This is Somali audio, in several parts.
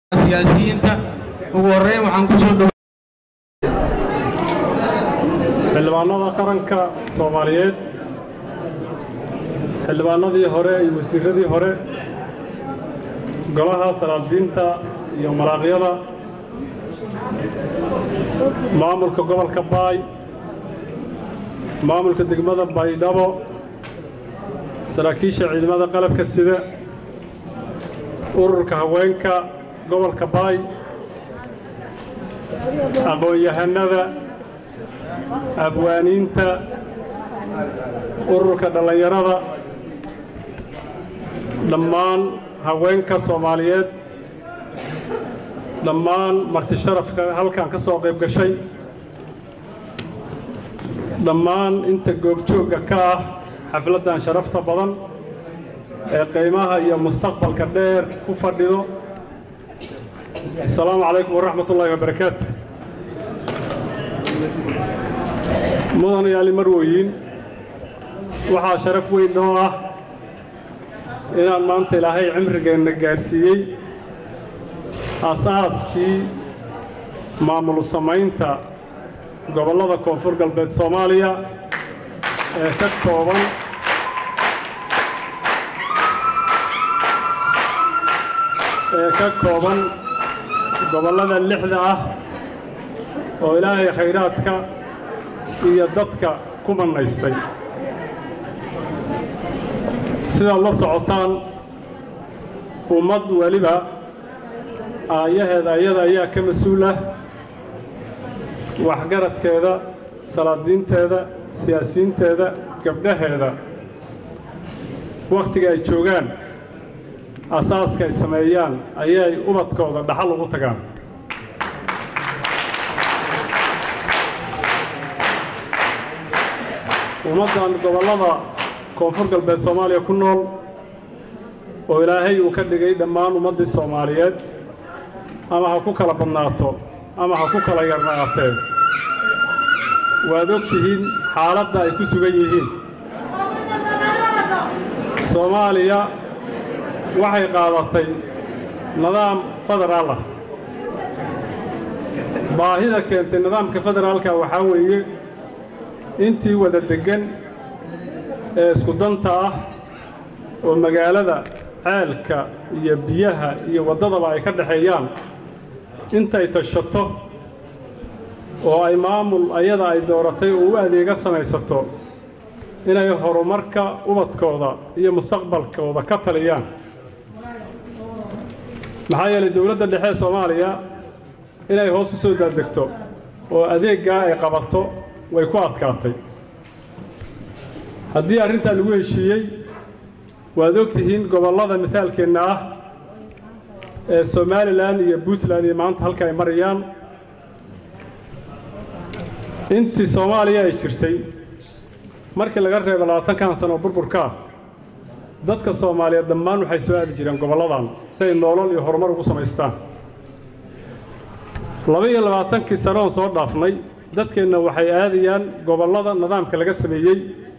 siyaasiyiinta ugu horreyn waxaan ku soo dhow xildhibaanada qaranka soomaaliyeed xildhibaanadii hore iyo wasiiradii hore golaha salaadiinta iyo malaaqyada maamulka gobolka baay maamulka degmada baydhabo saraakiisha ciidamada qalabka sida ururka haweenka gobolka baay aqoon-yahanada abwaaniinta ururka dhallinyarada dhammaan haweenka soomaaliyeed dhammaan marti sharafka halkan ka soo qayb gashay dhammaan inta goobjoogga ka ah xafladdan sharafta badan ee qiimaha iyo mustaqbalka dheer ku fadhido asalaamu calaykum waraxmat ullaahi wabarakaatu mudan yaali marwoyin waxaa sharaf weyn noo ah inaan maanta ilaahay cimrigeenna gaadhsiiyey aasaaskii maamul samaynta gobollada koonfur galbeed soomaaliya ee ka kooban ee ka kooban gobollada lixda ah oo ilaahay khayraadka iyo dadka ku mannaystay sidaad la socotaan ummad weliba aayaheeda ayada ayaa ka mas-uul ah waxgaradkeeda salaadiinteeda siyaasiyiinteeda gabdhaheeda wakhtiga ay joogaan asaaska ay sameeyaan ayay ubadkooda dhaxal ugu tagaan ummaddan gobollada koonfur galbeed soomaaliya ku nool oo ilaahay uu ka dhigay dhammaan ummaddii soomaaliyeed ama ha ku kala badnaato ama ha ku kala yarnaatee waad og tihiin xaaladda ay ku sugan yihiin soomaaliya waxay qaadatay nidaam federaal ah baahida keentay nidaamka federaalka waxaa weeye intii wada deggan ee isku danta ah oo magaalada ceelka iyo biyaha iyo waddadaba ay ka dhexeeyaan intay tashato oo ay maamul ayada ay dooratay oo u adeega samaysato inay horumarka ubadkooda iyo mustaqbalkooda ka taliyaan maxaa yeelay dowladda dhexe ee soomaaliya inay hoos u soo daadegto oo adeeggaa ay qabato way ku adkaatay haddii arrintaa lagu heshiiyey waad og tihiin gobollada mithaalkeenna ah ee somalilan iyo puntland iyo maanta halka ay marayaan intii soomaaliya ay jirtay markii laga reebo labaatankan sano burburka ah dadka soomaaliyeed dhammaan waxay soo aadi jireen gobolladan si ay noolol iyo horumar ugu samaystaan laba iyo labaatankii sano oon soo dhaafnay dadkeenna waxay aadayaan gobollada nidaamka laga sameeyey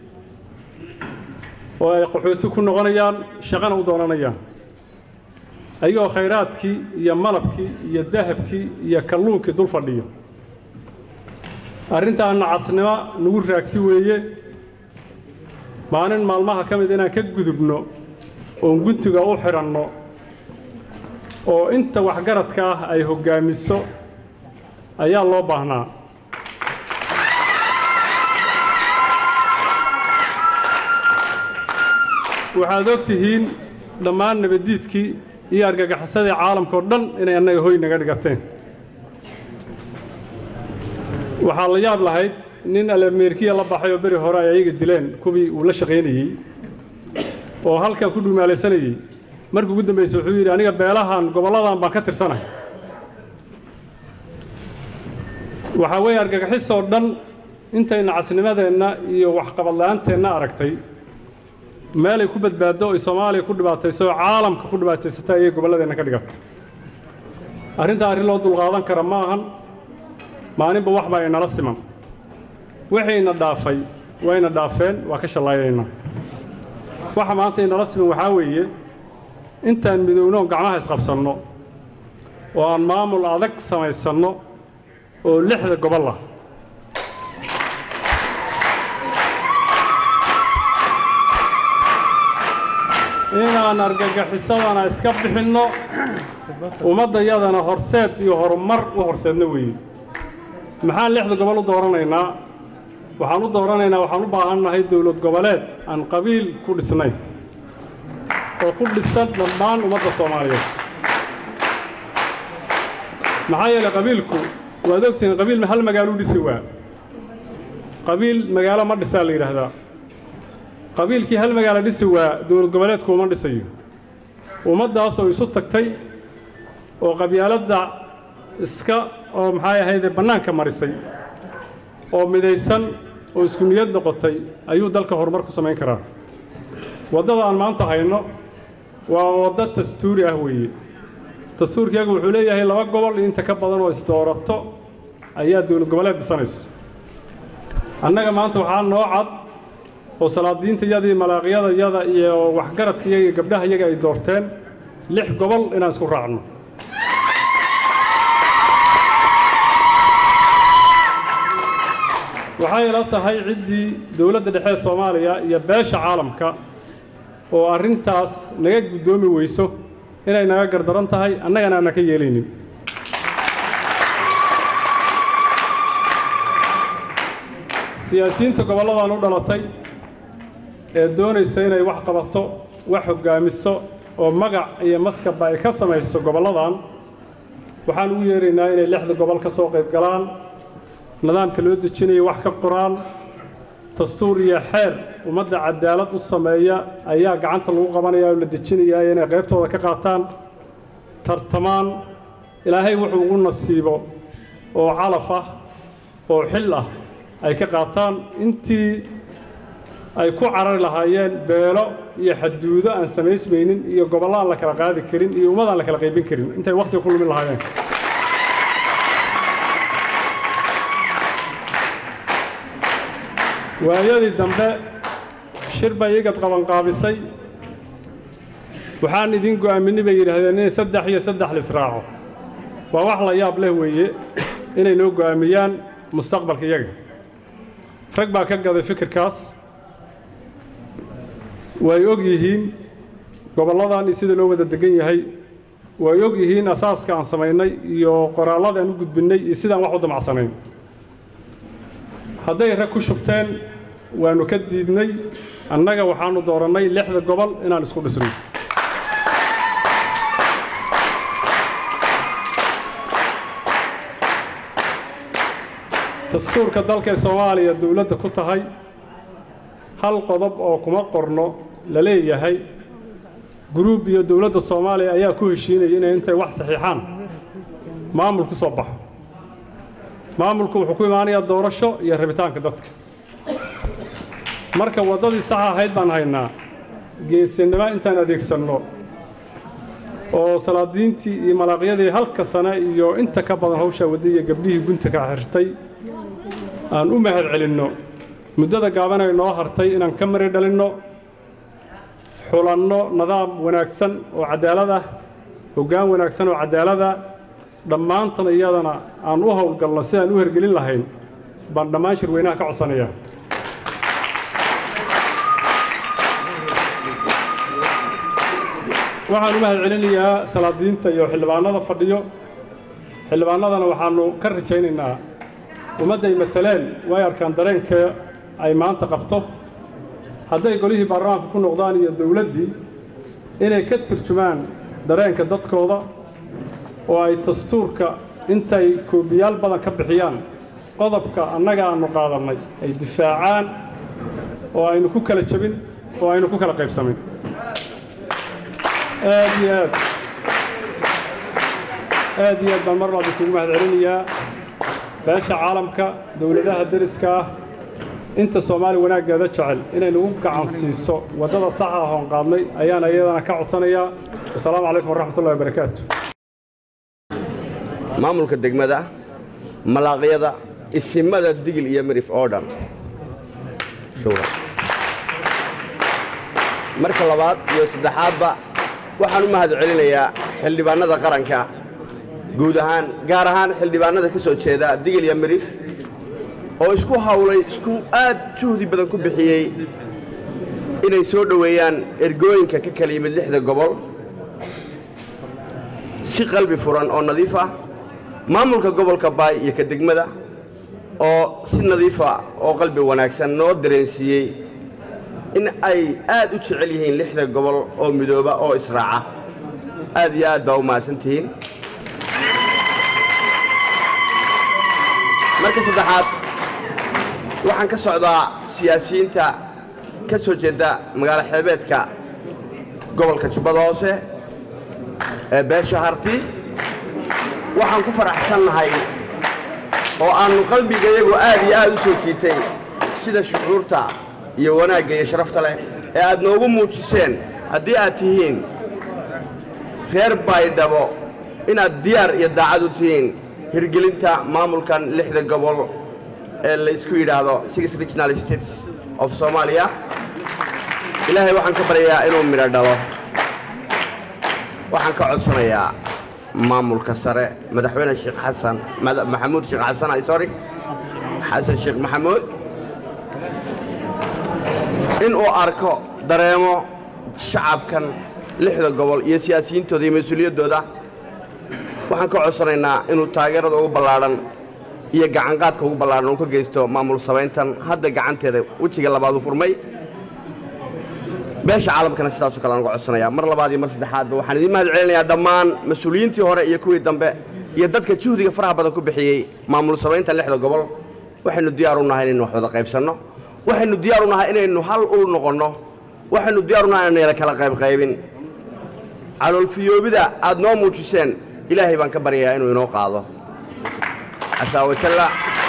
oo ay qaxooti ku noqonayaan shaqana u doonanayaan ayagoo khayraadkii iyo malabkii iyo dahabkii iyo kalluunkii dul fadhiyo arrintaana casnimo nagu raagti weeye maalin maalmaha ka mid inaan ka gudubno oon guntiga u xidhanno oo inta waxgaradka ah ay hoggaamiso ayaa loo baahnaa waxaad og tihiin dhammaan nabaddiidkii iyo argagaxisadii caalamka oo dhan inay annaga hoy naga dhigateen waxaa la yaab lahayd nin alameerkiya la baxay oo beri hore ay ayaga dileen kuwii uu la shaqaynayey oo halkan ku dhumaalaysanayey markii ugu dambayse wuxuu yidhi aniga beelahan gobolladan baan ka tirsanahay waxaa weeye argagixis oo dhan intayna casnimadeenna iyo waxqabadla'aanteenna aragtay meelay ku badbaaddo oy soomaaliya ku dhibaatayso oo caalamka ku dhibaataysata ayay gobolladeenna ka dhigatay arrintaa arrin loo dulqaadan kara ma ahan maalinba wax baa inala siman waxayna dhaafay wayna dhaafeen waa ka shallaaynaynaa waxa maanta inala siman waxaa weeye intaan midowno gacmaha isqabsanno oo aan maamul adag samaysanno oo lixda gobol ah inaan argagixisadana iska bixinno ummaddayadana horseed iyo horumar u horseedno weeye maxaan lixda gobol u dooranaynaa waxaan u dooranaynaa waxaan u baahannahay dowlad goboleed aan qabiil ku dhisnayn oo ku dhisan dhammaan ummadda soomaaliyeed maxaa yeelay qabiilku waad ogtihiin qabiil hal magaalo u dhisi waa qabiil magaalo ma dhisaa la yidhaahdaa qabiilkii hal magaalo dhisi waa dowlad goboleedku uma dhisayo ummaddaas oo isu tagtay oo qabyaaladda iska oo maxay ahayde bannaanka marisay oo midaysan oo isku niyad noqotay ayuu dalka horumar ku samayn karaa waddada aan maanta hayno waa waddo dastuuri ah weeye dastuurkeegu wuxuu leeyahay laba gobol iyo inta ka badan oo isdoorato ayaa dowlad goboleed dhisanayso annaga maanta waxaa noo cad oo salaadiinta yadii malaaqyada yada iyo waxgaradka iyaga iyo gabdhaha iyaga ay doorteen lix gobol inaan isku raacno waxay ila tahay ciddii dowladda dhexe ee soomaaliya iyo beesha caalamka oo arrintaas naga guddoomi weyso inay naga gardaran tahay annagana aanna ka yeelaynin siyaasiyiinta gobolladan u dhalatay ee doonaysa inay wax qabato wax hoggaamiso oo magac iyo maskaba ay ka samayso gobolladan waxaan ugu yeeraynaa inay lixda gobol ka soo qayb galaan nidaamka loo dejinayo wax ka qoraan dastuur iyo xeer ummadda cadaalad u sameeya ayaa gacanta lagu qabanaya oo la dejinayaa inay qaybtooda ka qaataan tartamaan ilaahay wuxuu ugu nasiibo oo calaf ah oo xil ah ay ka qaataan intii ay ku carari lahaayeen beelo iyo xaduudo aan samaysmaynin iyo gobollo aan la kala qaadi karin iyo ummad aan la kala qaybin karin intay wakhtiga ku lumin lahaayeen waayadii dambe shir bay igad qabanqaabisay waxaan idin go'aaminay bay yidhaahdeen inay saddex iyo saddex lisraaco waa wax la yaab leh weeye inay noo go'aamiyaan mustaqbalka iyaga rag baa ka gaday fikirkaas way og yihiin gobolladan iyo sida loo wada degan yahay way og yihiin asaaska aan samaynay iyo qoraallada aan u gudbinnay iyo sidaan wax u damacsanayn hadday rag ku shubteen waannu ka diidnay annaga waxaannu doorannay lixda gobol inaan isku dhisno dastuurka dalka ee soomaaliya dowladda ku tahay hal qodob oo kuma qorno la leeyahay guruub iyo dowladda soomaaliya ayaa ku heshiinaya inay intay wax saxiixaan maamul ku soo baxo maamulku wuxuu ku imaanayaa doorasho iyo rabitaanka dadka marka waddadii saxa ahayd baan haynaa geesinimo intaan adeegsanno oo salaadiintii iyo malaaqyadii halka sane iyo inta ka badan hawshaa wadday iyo gabdhihii gunta ka xirtay aan u mahad celinno muddada gaaban ay noo hartay inaan ka mari dhalinno xulanno nidaam wanaagsan oo cadaalad ah hoggaan wanaagsan oo cadaalad ah dhammaantan iyadana aan u howlgalno si aan u hergelin lahayn baan dhammaan shirweynaha ka codsanayaa waxaan u mahad celinayaa salaadiinta iyo xildhibaanada fadhiyo xildhibaanadana waxaannu ka rajaynaynaa ummadday mataleen way arkaan dareenka ay maanta qabto hadday golihii baarlamaanka ku noqdaan iyo dowladdii inay ka turjumaan dareenka dadkooda oo ay dastuurka intay koobiyaal badan ka bixiyaan qodobka annaga aannu qaadannay ay difaacaan oo aynu ku kala jebin oo aynu ku kala qaybsamin aad iyo aad aad iyo aad baan mar labaad kugu mahad celinayaa beesha caalamka dowladaha deriska ah inta soomaali wanaaggeeda jecel inay nagu gacan siiso waddada saxa ah oon qaadnay ayaan iyadana ka codsanayaa wasalaamu calaykum waraxmatullahi wabarakaatu maamulka degmada malaaqyada isimada digil iyo mirif oo dhan marka labaad iyo saddexaadba waxaan u mahad celinayaa xildhibaannada qaranka guud ahaan gaar ahaan xildhibaanada ka soo jeeda digil iyo mirif oo isku hawlay isku aad juhdi badan ku bixiyey inay soo dhoweeyaan ergooyinka ka kala yimid lixda gobol si qalbi furan oo nadiif ah maamulka gobolka baay iyo ka degmada oo si nadiifa oo qalbi wanaagsan noo dareensiiyey in ay aad u jecel yihiin lixda gobol oo midooba oo israaca aad iyo aad baa u mahadsan tihiin marka saddexaad waxaan ka socdaa siyaasiyiinta ka soo jeeda magaalo xeebeedka gobolka jubbada hoose ee beesha harti waxaan ku faraxsannahay oo aannu qalbigayagu aad iyo aad u soo jiitay sida shucuurta iyo wanaagga iyo sharafta leh ee aad noogu muujiseen haddii aad tihiin reer baydhabo inaad diyaar iyo daacad u tihiin hirgelinta maamulkan lixda gobol ee laysku yidhaahdo six regional states of soomaaliya ilaahay waxaan ka baryayaa inuu midho dhalo waxaan ka codsanayaa maamulka sare madaxweyne sheekh xasan maxamuud sheekh xasan ay sorry xasan sheekh maxamuud inuu arko dareemo shacabkan lixda gobol iyo siyaasiyiintooda iyo mas-uuliyaddooda waxaan ka codsanaynaa inuu taageerada ugu ballaadhan iyo gacanqaadka ugu ballaadhan uu ka geysto maamul samayntan hadda gacanteeda wejiga labaad u furmay beesha caalamkana sidaasoo kale aan uga codsanayaa mar labaad iyo mar saddexaadba waxaan idiin mahad celinayaa dhammaan mas-uuliyiintii hore iyo kuwii dambe iyo dadka juhdiga faraha badan ku bixiyey maamul samaynta lixda gobol waxaynu diyaar u nahay inaynu wax wada qaybsanno waxaynu diyaar u nahay inaynu hal ul noqonno waxaynu diyaar u nahay inaynu yara kala qaybqaybin caloolfiyoobida aad noo muujiseen ilaahay baan ka baryayaa inuu inoo qaado casaa wajalla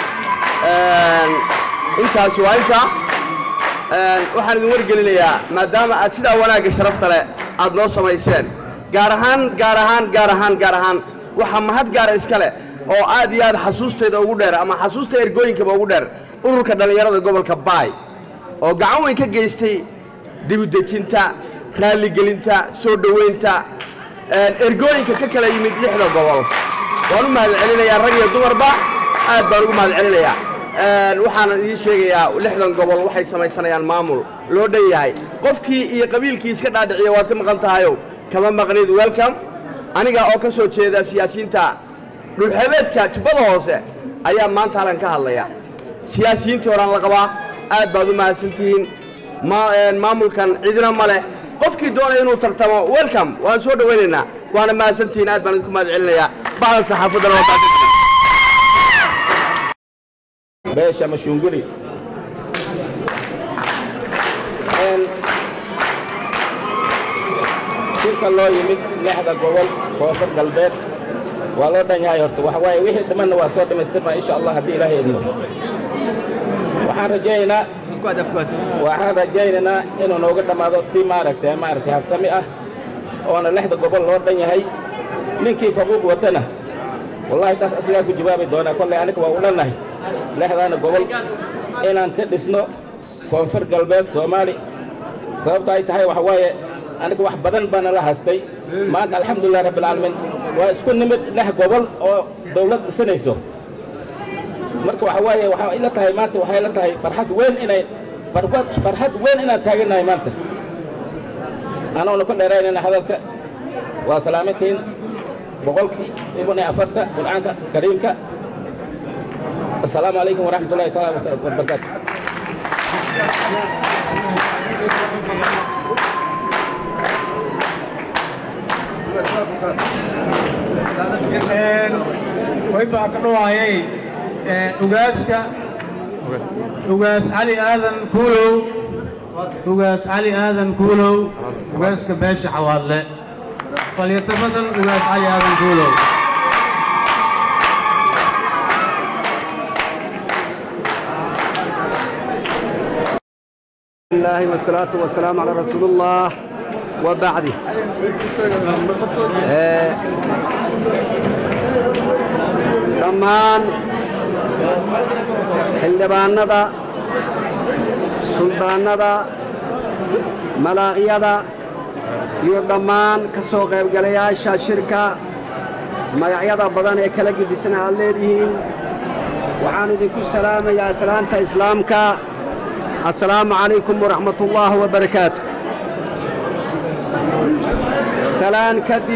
intaas waa inta waxaan idin wargelinayaa maadaama aad sidaa wanaagga sharafta leh aad noo samayseen gaar ahaan gaar ahaan gaar ahaan gaar ahaan waxaa mahad gaara iska leh oo aad iyo aad xasuustayda ugu dheer ama xasuusta ergooyinkaba ugu dheer ururka dhallinyarada gobolka baay oo gacan weyn ka geystay dibudejinta raalligelinta soo dhoweynta ergooyinka ka kala yimid lixda gobol waan u mahad celinayaa rag iyo dumarba aad baan ugu mahad celinayaa waxaana idiin sheegayaa lixdan gobol waxay samaysanayaan maamul loo dhan yahay qofkii iyo qabiilkii iska dhaadhiciya waad ka maqan tahayow kama maqnid welcome aniga oo ka soo jeeda siyaasiyiinta dhulxebeedka jubbada hoose ayaa maanta halkan ka hadlaya siyaasiyiintii horaan la qabaa aad baad u mahadsantihiin maamulkan cidina ma leh qofkii doonaya inuu tartamo welcome waan soo dhowaynaynaa waana mahadsantihiin aad baan idinku mahad celinayaa bacda saxaafaddana waa beesha mashunguli shirka loo yimid lixda gobol koonfur galbeed waa loo dhan yahay horta waxa waaye wixii dhimanna waa soo dhammaystirnaa insha allah haddii ilaahay idmo waxaan rajaynaynaa waxaan rajaynaynaa inuu nooga dhammaado si maaragtay maaragtay habsami ah oona lixda gobol loo dhan yahay ninkii faquuq watana wallahi taas asigaa ku jawaabi doonaa kollay aniga waa u dhannahay lixdaana gobol inaan ka dhisno koonfur galbeed soomaali sababta ay tahay waxa waaye aniga wax badan baana la hastay maanta alxamdulilah rabbilcaalamiin waa isku nimid lix gobol oo dawlad dhisanayso marka waxa waaye waxaa ila tahay maanta waxay ila tahay farxad weyn inay farxad farxad weyn inaan taagannahay maanta anoona ku dheeraynayna hadalka waa salaamintiin boqolkii ibn iyo afarta qur'aanka kariimka assalaamu calaykum waraxmat ullahi taala wabarakaatu waybaa ka dhawaayay ugaaska ugaas cali aadan kuulow ugaas cali aadan kuulow ugaaska beesha xawaadle falyatabadan ugaas cali aadan kuulow الله والصلاة والسلام على رسول الله وبعد آه، dhammaan xildhibaannada suldaannada malaaqyada iyo dhammaan ka soo qaybgalayaasha shirka magacyada badan ee kala gedisan aad leedihiin waxaan idinku salaamayaa salaanta islaamka assalaamu calaykum waraxmatullaahi wabarakaatu salaan kadib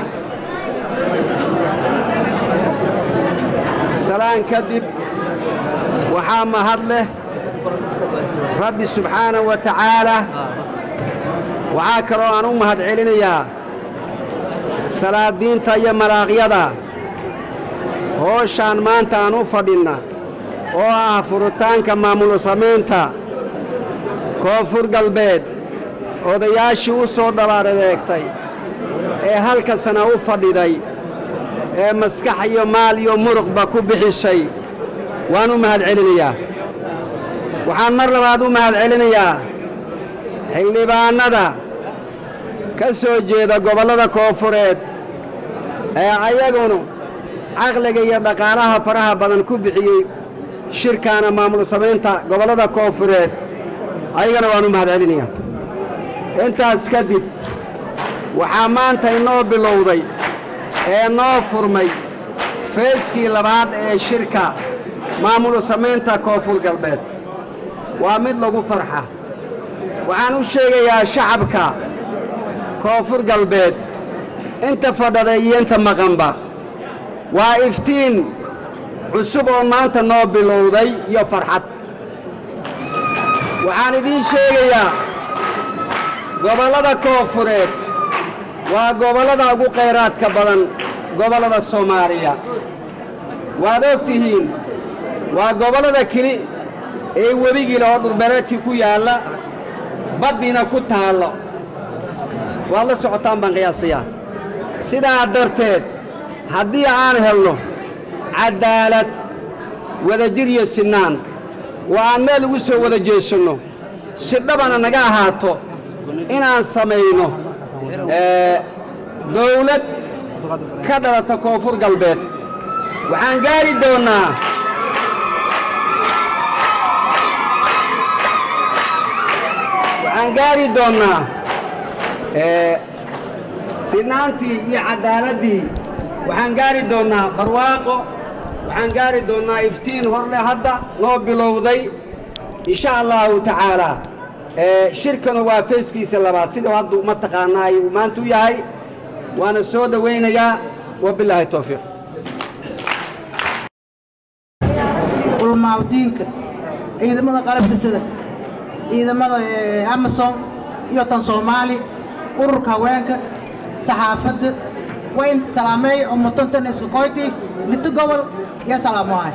salaan kadib waxaa mahad leh rabbi subxaanahu wa tacaalaa waxaa kaloo aan u mahad celinayaa salaadiinta iyo malaaqyada hooshaan maanta aan u fadhinna oo ah furitaanka maamul samaynta koonfur galbeed odayaashii u soo dhabaaradeegtay ee halka sana u fadhiday ee maskax iyo maal iyo muruqba ku bixishay waan u mahad celinayaa waxaan mar labaad u mahad celinayaa xildhibaannada ka soo jeeda gobollada koonfureed ee ayagunu caqliga iyo dhaqaalaha faraha badan ku bixiyey shirkaana maamul samaynta gobollada koonfureed ayagana waan u mahad celinayaa intaas kadib waxaa maanta inoo bilowday ee noo furmay feeskii labaad ee shirka maamul samaynta koonfur galbeed waa mid lagu farxa waxaan u sheegayaa shacabka koonfur galbeed inta fadhada iyo inta maqanba waa iftiin cusub oo maanta noo bilowday iyo farxad waxaan idiin sheegayaa gobollada koonfureed waa gobollada ugu khayraadka badan gobollada soomaaliya waad og tihiin waa gobollada keli ee webigiila oo dhulbereedkii ku yaalla baddiina ku taallo waad la socotaan baan qiyaasayaa sidaa darteed haddii aan helno caddaalad wadajir iyo sinnaan oo aan meel ugu soo wada jeesanno si dhabana naga ahaato inaan samayno dawlad ka dhalata koonfur galbeed waxaan gaari doonnaa waxaan gaari doonnaa sinaantii iyo caddaaladdii waxaan gaari doonnaa barwaaqo waxaan gaari doonnaa iftiin horle hadda noo bilowday insha allahu tacaalaa shirkanu waa feeskiisa labaad sidau haddu mataqaanaa uu maanta u yahay waana soo dhowaynayaa wabilaahi towfiiq ulmaawdiinka ciidamada qalabka sida ciidamada amasom iyo tan soomaali ururka haweenka saxaafadda wayn salaameey oo mutantan iska koyti lito gobol iyo salaamohay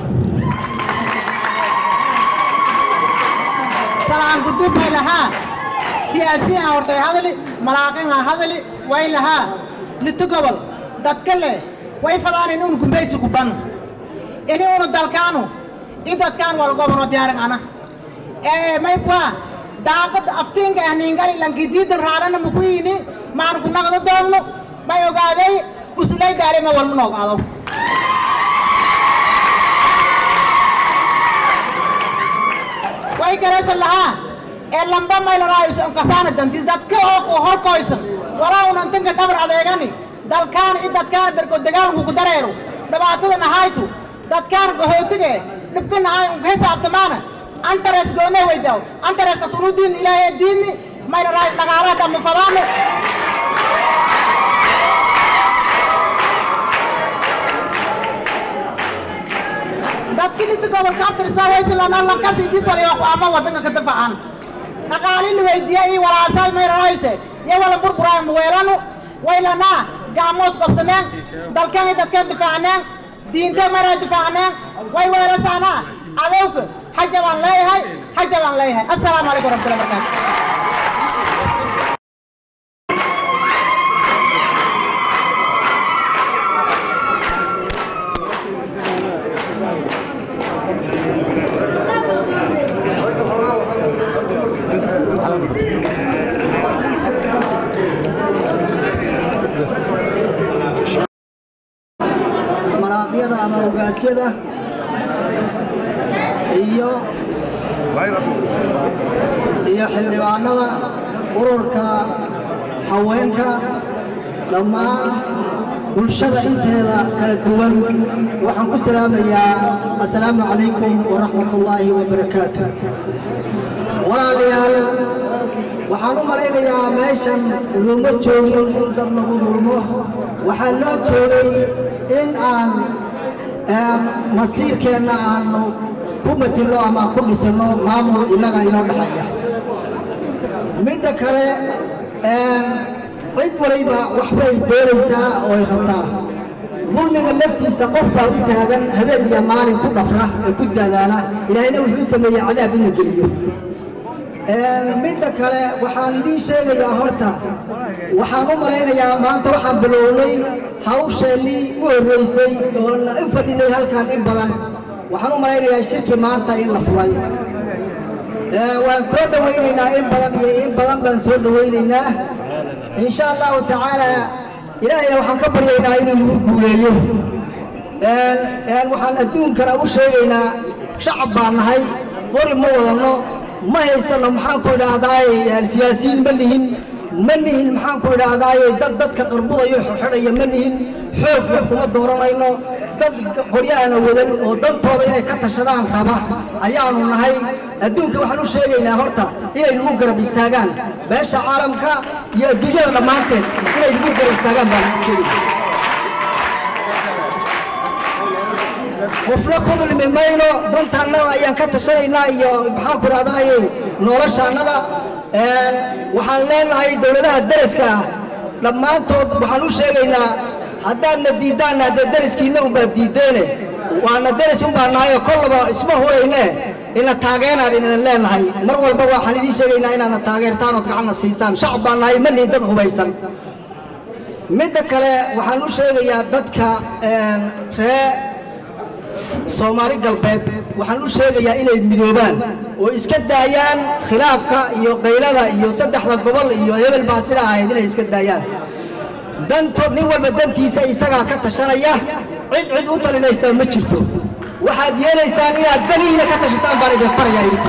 salaan gudub bay lahaa siyaasiyiin aan hortay hadali malaaqin aan hadali way lahaa lito gobol dadka leh way fadaan inuun gumbaysi kuban inuunu dalkaanu idadkaan wal gobono diyaarin ana ee maybwa daaqad aftiinka ah niingali lankidiidan raadana mukuyini maan ku naqdo doogno may ogaaday usulay daarima walma noog ado way garaysan lahaa ee lamba maylaraayo kasaana dantis dadka oo horkoysan walaa unan tanka dhabar adeegani dalkaan i dadkaan berko dagaalku ku dareero dhibaatadan ahaytu dadkaan gahootige dhibkin ahay unka hisaabtamaana antares goone weydaw antareska sunu diin ilaahay diini maylaraayo dhaqaalaha ama fadaano dadki inta gobolka abtirsaa haysilana lankasi disalayo ama wadanka ka dafacaan dhaqaali la weydiiyey iyo walaasaay mayrarayse iyo wala burburaay muweelanu waylanaa gacmoos qabsaneen dalkan iyo dadkan difaacneen diinta mayraa difaacneen way weelasaanaa adowka xaja baan leeyahay xaja baan leeyahay assalaamu calaykum waraxmatullahi wabarakaatu malaaqyada ama ogaasyada iyo iyo xildhibaanada ururka haweenka dhammaan bulshada inteeda kala duwan waxaan ku salaamayaa assalaamu calaykum waraxmatullaahi wabarakaatu walaalayaal waxaan u malaynayaa meeshan looma joogin in dad lagu dulmo waxaa loo joogay in aan masiirkeenna aanu ku matilno ama ku dhisanno maamul innaga inoo dhexeeya midda kale cid waliba waxbay doonaysaa oo ay rabtaa dulmiga laftiisa qof baa u taagan habeen iyo maalin ku dhafra ee ku dadaala ilaahayna wuxuu sameeyey cadaab in la geliyo midda kale waxaan idiin sheegayaa horta waxaan u malaynayaa maanta waxaan bilownay hawsheennii u horraysay oo u fadhinay halkan in badan waxaan u malaynayaa shirki maanta in la fulay waan soo dhowaynaynaa in badan iyo in badan baan soo dhowaynaynaa insha allahu tacaala ilaahayna waxaan ka baryaynaa inuu nagu guuleeyo waxaan adduunkana u sheegaynaa shacab baan nahay qori ma wadanno ma haysanno maxaanku idhaahdaaye siyaasiyiin ma nihin ma nihin maxaanku idhaahdaaye dad dadka qarbudayo xidhaya ma nihin xoog wax kuma dooranayno dad qoryaana wadan oo dantooda inay ka tashadaan raba ayaanu nahay adduunka waxaan u sheegaynaa horta inay nagu garab istaagaan beesha caalamka iyo adduunyada dhammaanteed inay nagu garab istaagaan baan sheegayna qofna ku dulmi mayno dantaannada ayaan ka tashanaynaa iyo maxaanku idhahdaaye noloshaannada waxaan leenahay dowladaha daraska ah dhammaantood waxaan u sheegaynaa haddaadna diiddaanna haddee dariskiinna unbaad diiddeene waana daris unbaa nahay oo kollaba isma hurayne ina taageeraan inan leenahay mar walba waxaan idiin sheegaynaa inaadna taageertaan ood gacanna siisaan shacab baa nahay ma nihin dad hubaysan midda kale waxaan u sheegayaa dadka ree soomaali galbeed waxaan u sheegayaa inay midoobaan oo iska daayaan khilaafka iyo qaylada iyo saddexda gobol iyo hebel baa sida ahayd inay iska daayaan danto nin walba dantiisa isagaa ka tashanaya cid cid u talinaysaa ma jirto waxaad yeelaysaan inaad danihiina ka tashataan baan idin farayaa idinku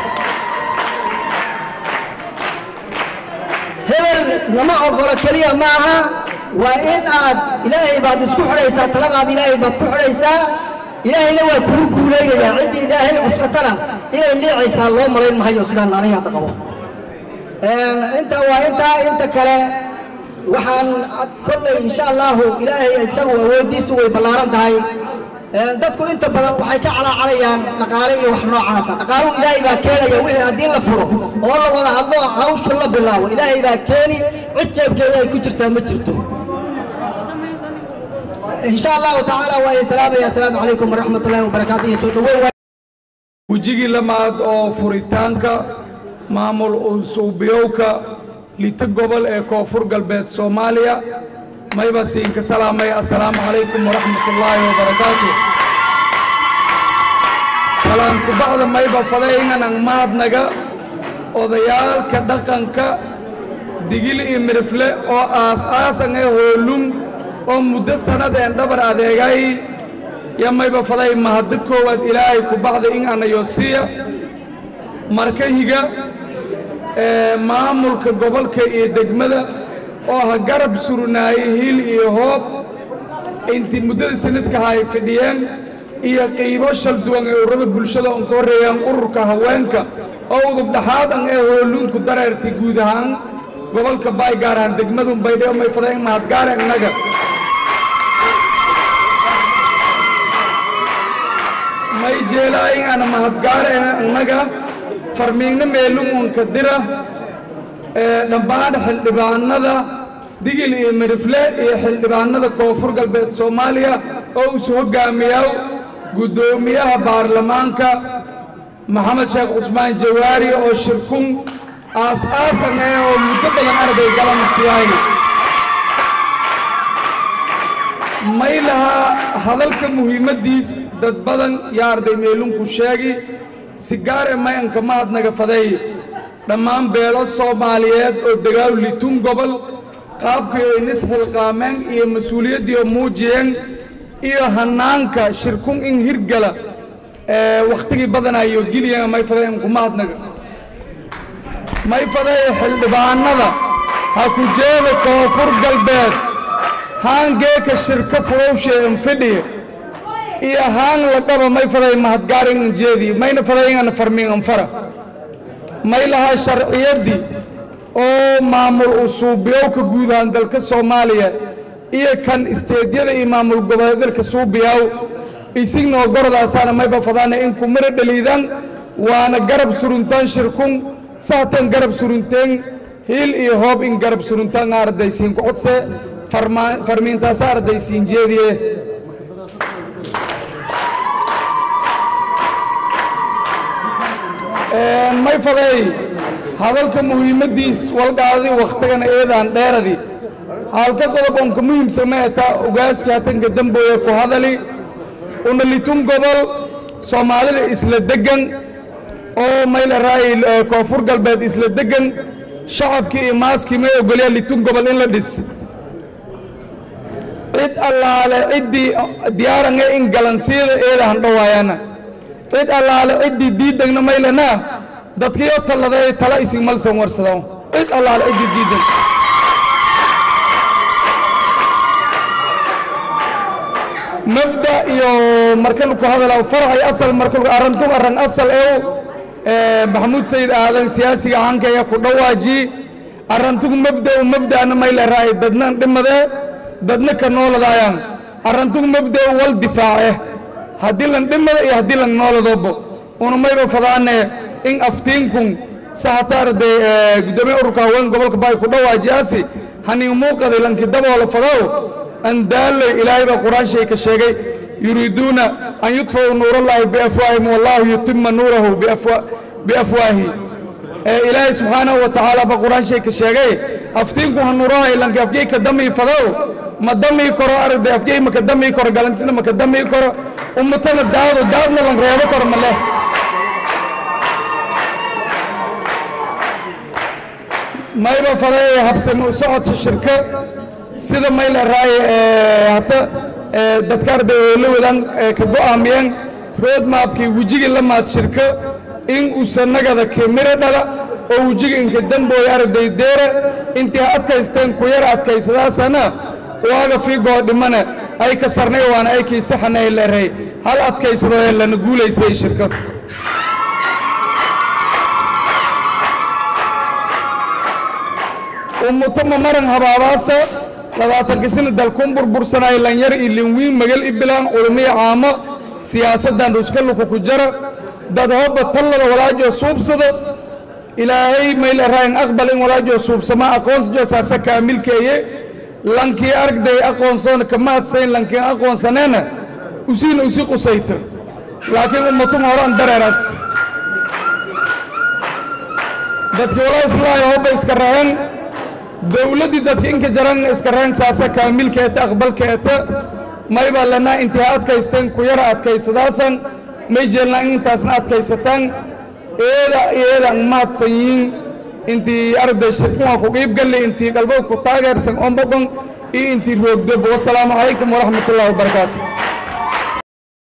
hebel lama ogolo keliya ma aha waa in aad ilaahay baad isku xidhaysaa taladaad ilaahay baad ku xidhaysaa ilaahayna waa kuu guulaynayaa ciddii ilaahay cuskatana inay liicaysaa loo malayn mahayo sidaan aniga hadda qabo intaa waa intaa inta kale waxaan kolley insha allahu ilaahay isagu awooddiisu way ballaaran tahay dadku inta badan waxay ka calaacalayaan dhaqaale iyo wax noocaasa dhaqaaluhu ilaahay baa keenaya wixii haddii la furo oo la wada hadlo hawshu la bilaabo ilaahay baa keeni cid jeebkeeda ay ku jirtaa ma jirto إن شاء الله تعالى ويا سلام يا سلام عليكم ورحمة الله وبركاته يسود wejigii lamaad oo furitaanka maamul usuubiyowka lita gobol ee koonfur galbeed soomaaliya mayba siinka salaamay assalaamu calaykum waraxmatullaahi wabarakaatu salaamku bacda mayba fadaynanan mahadnaga odayaalka dhaqanka digil iyo mirifle oo aas-aasan ee hoolum oo muddo sannadeen dhabar adeegay yo mayba faday mahaddo koowaad ilaahay ku bacda in anayosiya marka higa ee maamulka gobolka iyo degmada oo ha garab surnaayey hiil iyo hoob intii muddada sanadkaha ay fidhiyeen iyo qiibo shal duwan ee ururada bulshada oon ka horreeyaan ururka haweenka oo udub dhaxaadan ee hooluunku dareertay guud ahaan gobolka baay gaar ahaan degmadun baydhabo may faday in mahadgaare innaga may jeelaayin ana mahadgaare innaga farmiigna meelum unka dira ee dhammaan xildhibaanada digil iyo mirifle iyo xildhibaanada koonfur galbeed soomaaliya oo isu hoggaamiyaa guddoomiyaha baarlamaanka maxamed sheekh cusmaan jawaari oo shirkun aas-aasan eh oo muddo badan arday galamasiyaayna may lahaa hadalka muhiimaddiis dad badan yaa arday meelunku sheegi si gaare mayanka mahadnaga faday dhammaan beelo soomaaliyeed oo degaaw litun gobol qaabkii ay nisxilqaameen iyo mas-uuliyaddii oo muujiyeen iyo hannaanka shirkun in hirgala ee wakhtigii badanayo geliyan may faday anku mahadnaga may faday xildhibaanada ha ku jeeda koonfur galbeed haan geeka shirka furowshee infidhiye iyo haan laqaba may faday mahadgaarin injeedi mayna faday ingana farmiin anfara may lahaa sharciyaddii oo maamul usuubiyowka guud ahaan dalka soomaaliya iyo kan isteedyada iyo maamul goboleedalka suubiyaw isignoo gorodaasaana mayba fadaana in kumara dhaliidan waana garab suruntaan shirkun sahtan garab surunteen hiil iyo hoob in garab suruntaan ardaysiin ku codse farmiintaasa ardaysiin jeediye may faday hadalka muhiimaddiis walgaadii wakhtigana eedaan dheeradi halka qodob onka muhiimsama etaa ogaaska hatanka dambooye ku hadali una litun gobol soomaalida isla degan oo mayla raay koonfur galbeed isla degan shacabkii iyo maaskii may ogolyaa litun gobol in la dhis cid allaale ciddii diyaarange in galansiyada eedahan dhowaayana cid allaale ciddii diidagna maylanaa dadkiyo talladay tala isig malsan warsado cid allaale ciddii diidan mabda iyo markan ku hadala farxay asal markan arrantu arran asal ew maxamuud sayid aadan siyaasiga hankaya ku dhawaaji arrantugu mabda u mabda'na may la raay dadna dhimade dadna ka nooladaayaan arrantugu mabda wal difaace haddii lan dhimada iyo haddii lan nooladobo una mayba fadaane in aftiinkun sahataarday gudoomiye ururka haween gobolka baay ku dhawaajiyaasi hanin muuqaday lanki daboola fadow andaaley ilaahay baa qur-aan shay ka sheegay yuriiduuna an yudfa'uu nuurallaahi biafwaahim wallaahu yutima nuurahu biafwaahi ilaahay subxaanahu wa tacaala baa qur-aan shay ka sheegay aftiinku ha nuurahay lanki afjay ka damii fadow ma damii karo aragday afjay ma ka damii karo galantisna ma ka damii karo ummatana daado daadna lan reebo karo ma leh mayba faday habsami u socodka shirka sida mayla raay hata dadka arday oo la wadaan ka go'aamiyeen roadmapkii wejigii la maad shirka in uusanagada kemiro dhala oo wejiga inka dambooya aragday deera intii adkaysteen ku yar adkaysadaasana waaga fiigoo dhimana ay ka sarnay waana ay kiisaxanay leeray hal adkaysado ee lana guulaystay shirka ummutama maran habaabaasa labaatanka sana dalkun burbursanaayo lanyar iyo linwiin magal ibilaan culmiyo caamo siyaasaddan ruskaluku ku jara dad hobba tallada walaajoo suubsado ilaahay mayla raayin aqbal in walaajoo suubsama aqoonsjo saasa kaamilkeeye lankii argday aqoonsoona kama hadsayn lankiin aqoonsaneena usiina usi qusayta laakiin ummatuma horan dareeraas dadkii walaa islaayo hobba iska rahan dowladdii dadka inka jaran iska rahan saasa kaamilkeeta aqbalkeeta maybaa lanaa intii ha adkaysteen ku yara adkaysadaasan may jeelnaa in intaasna adkaysataan eeda eedan mahadsan yihiin intii arday shirkuwaa ku qiib galli intii qalbo ku taageersan ombadon iyo intii roogdob wasalaamu calaykum waraxmatullahi wabarakaatu